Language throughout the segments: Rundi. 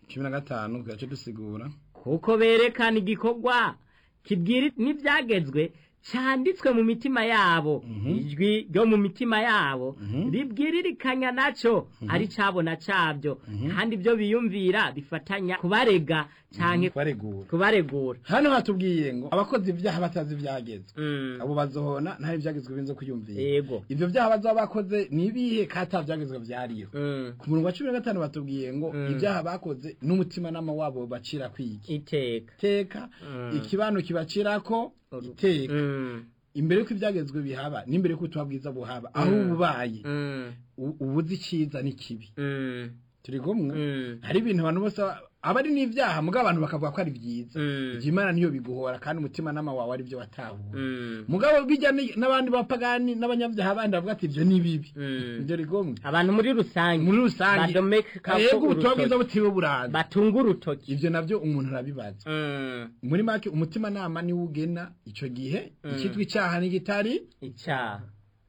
cumi na gatanu tugace dusigura kuko berekana igikorwa kibwira n'ibyagezwe cyanditswe mu mitima yabo ijwi ryo mu mitima yabo ribwiririkanya nacyo ari cyabona cyabyo kandi ibyo biyumvira bifatanya kubarega cyane baregura kubaregura hano hatubwiye ngo abakoze ibyaha batazi ibyagezwe Mm. abo bazohona ntari ibyagezwe binze kuyumvira yego ibyo byaha bazaba bakoze ni ibihe kata byagezwe byariho Mm. ku murongo wa cumi na gatanu batubwiye ngo Mm. ibyaha bakoze n'umutimanama wabo bacira kwiki iteka iteka Mm. ikibano kibacirako iteka Mm. imbere yuko ibyagezwe bihaba n'imbere yuko ubutumwa bwiza buhaba aho Mm. ububaye Mm. u- ubuze icyiza n'ikibi Mm. turi kumwe Mm. hari ibintu abantu bose ba- aba ari n'ibyaha mugabo abantu bakavuga ko ari byiza Mm. ibyo imana niyo biguhora kandi umutima nama wawe ari byo watahura Mm. mugabo bijya ni- n'abandi bapagani n'abanyabyaha bandi bavuga ati ibyo ni bibi Mm. ibyo rigomwe abantu muri rusange muri rusange badomeka yego ubutumwa bwiza butiwe buranza batunga urutoki ibyo nabyo umuntu arabibaza Mm. muri make umutima nama niwo ugena icyo gihe Mm. icyitwa icyaha n'igitari icyaha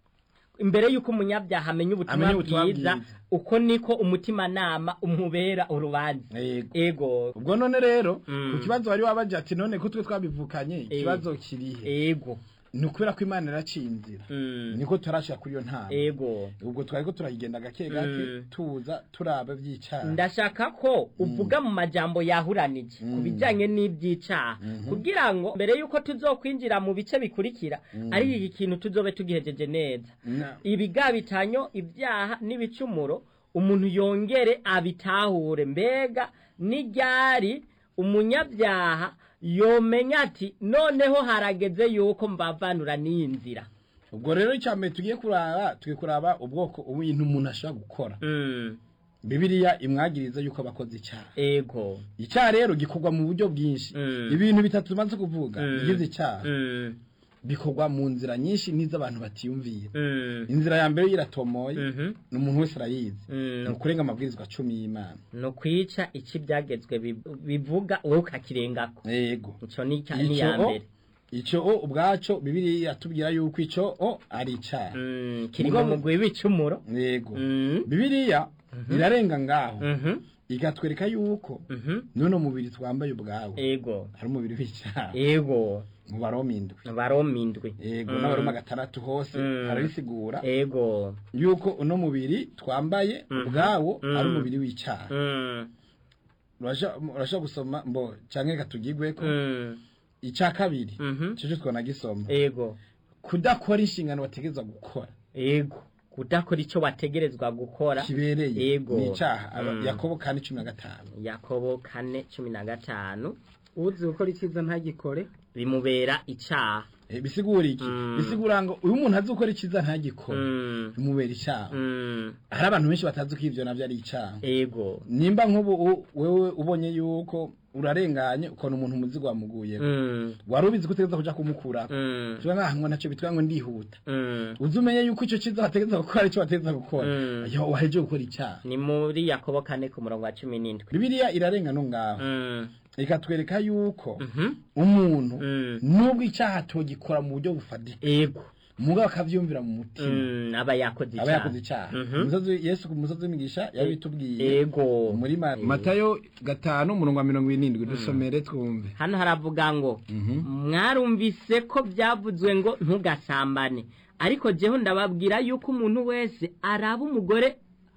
imbere y'uko umunyabyaha amenya ubutumwa Amenya ubutumwa bwiza bwiza. uko niko umutima nama umubera urubanza yego ego ubwo none rero Mm. ku kibazo wari wabaje ati none ko twe twabivukanye ikibazo kirihe ego ni ukubera ko imana iraciye inzira Mm. niko turashika kuri iyo ntara ego ubwo twari ko turayigenda gake gake Mm. tuza turaba by'icyaha ndashaka ko uvuga mu majambo yahuranije ku Mm. bijyanye n'iby'icyaha Mhm. kugira ngo mbere y'uko tuzokwinjira mu bice bikurikira Mm. ari iki kintu tuzobe tugihejeje neza Na- ibigabitanyo ibyaha n'ibicumuro umuntu yongere abitahure mbega n'iryari umunyabyaha yomenya ati noneho harageze yuko mbavanura n'iyi nzira ubwo rero icya mbere tugiye kuraba tugiye kuraba ubwoko ibintu umuntu ashobora gukora Mm, bibiliya imwagiriza yuko abakoze icyaha ego icyaha rero gikorwa mu buryo bwinshi Mm. ibintu bitatu tumaze kuvuga Mm. bigize icyaha Mm, bikorwa mu nzira nyinshi n'iz'abantu batiyumvira mm, inzira ya mbere iratomoye mhm, ni umuntu wese arayizi mm. ni ukurenga amabwirizwa cumi y'imana ni ukwica icyo ibyagezwe bib- bivuga wowe ukakirengako yego icyo ni icya- Icyo ni iya o- mbere icyo o ubwacyo bibiliya iratubwira yuko icyo o ari icyaha Mm, kiri mu Mugabo- mugwi w'ibicumuro yego Mm, bibiliya irarenga ngaho mhm, igatwereka yuko mhm, none umubiri twambaye ubwawe ego hari umubiri w'icyaha ego mu baroma indwi baroma indwi yego Mm. n'abaroma gatandatu hose Mm. harabisigura ego yuko uno mubiri twambaye Mhm. ubwawo Mm. ari umubiri w'icyaha Mm, Urasha- urashobora gusoma mbo cyangwa reka tugigweko mm, icya kabiri mhm, cyo twanagisoma ego kudakora inshingano bategereza gukora ego kudakora icyo wategerezwa gukora kibereye Yego. ni icyaha Aba- Mm. yakobo kane cumi na gatanu yakobo kane cumi na gatanu uzi gukora icyiza ntagikore bimubera icyaha Eh, bisigura iki Mm. bisigura ngo uyu muntu azi gukora icyiza ntagikora Mm, bimubera icyaha mm, hari abantu benshi batazi ko ibyo nabyo ari icyaha ego nimba nk'ubu u- wewe ubonye yuko urarenganye ukabona umuntu umuzigo wamuguye Mm, wari ubizi ko utegereza kuja kumukura mm, tuba nkahanwa nacyo bitwa ngo ndihuta mm. uzi umenye yuko icyo cyiza wategereza gukora icyo wategereza gukora Mm. yo waheje gukora icyaha ni muri yakobo kane ku murongo wa cumi n'indwi bibiliya irarenga no ngaho Mm, ikatwereka yuko mhm, umuntu mm. nubwo icyaha atogikora mu buryo bufatika ego mugabo akavyumvira mu mutima Mm, aba yakoze aba yakoze icyaha Mhm. Umusozi- yesu ku musozi w'imigisha yabitubwiye ego muri Ma- matayo gatanu umurongo wa mirongo irindwi dusomere twumve hano haravuga ngo mwarumvise ko byavuzwe ngo ntugasambane ariko jeho ndababwira yuko umuntu wese araba umugore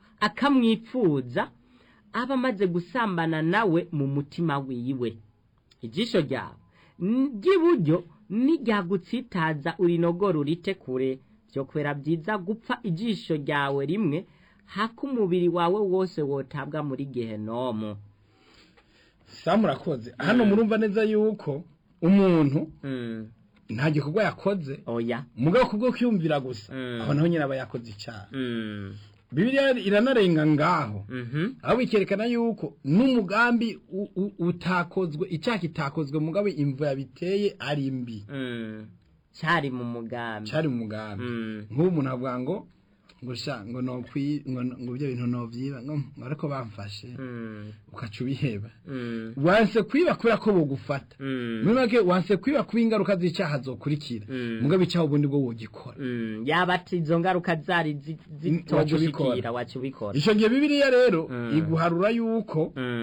akamwipfuza aba amaze gusambana nawe mu mutima wiwe ijisho ryawe ry'iburyo niryagutsitaza urinogora urite kure byo kwera byiza gupfa ijisho ryawe rimwe hako umubiri wawe wose wotabwa muri gehenomu samu urakoze hano murumva neza yuko umuntu Mm, nta gikorwa yakoze oya mugabo kubwo kwiyumvira gusa Mm. aho naho nyine aba yakoze icyaha Mm, bibiliya iranarenga ngaho mhm, aho bikerekana yuko n'umugambi u- u- utakozwe icyaha kitakozwe mugabo imvu yabiteye ari mbi mm. cyari mu mugambi cyari mu mugambi Mm, nk'ubu umuntu avuga ngo ngo sha ngo nokwi ngo ngo ibyo bintu novyiba ngo ngo ariko bamfashe mm, ukaca ubiheba mm, wanse kwiba kubera ko bogufata mm, muri make wanse kwiba kuba ingaruka z'icyaha zokurikira Mm. mugabo icyaha ubundi bwo wogikora mm. yaba ati izo ngaruka zari zi- waca ubikora. zitogushikira waca ubikora icyo gihe bibiliya rero Mm. iguharura yuko Mm.